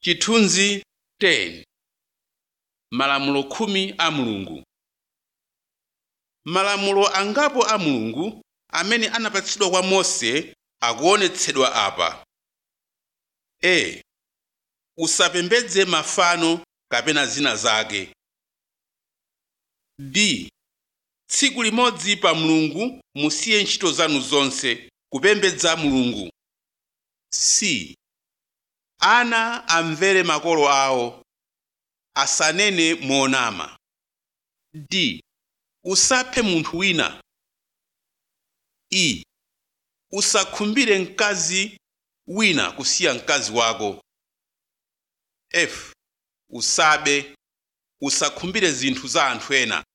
Chithunzi 10 Malamulo khumi a Mulungu Malamulo angapo a Mulungu amene anapatsidwa kwa Mose akuonetsedwa apa. a Usapembedze mafano kapena zina zake. b Tsiku limodzi pa Mulungu musiye ntchito zanu zonse kupembedza Mulungu. c Ana amvere makolo awo asanene monama. d Usaphe munthu wina. e Usakhumbire mkazi wina kusiya mkazi wako. f Usabe. Usakhumbire zinthu za anthu ena.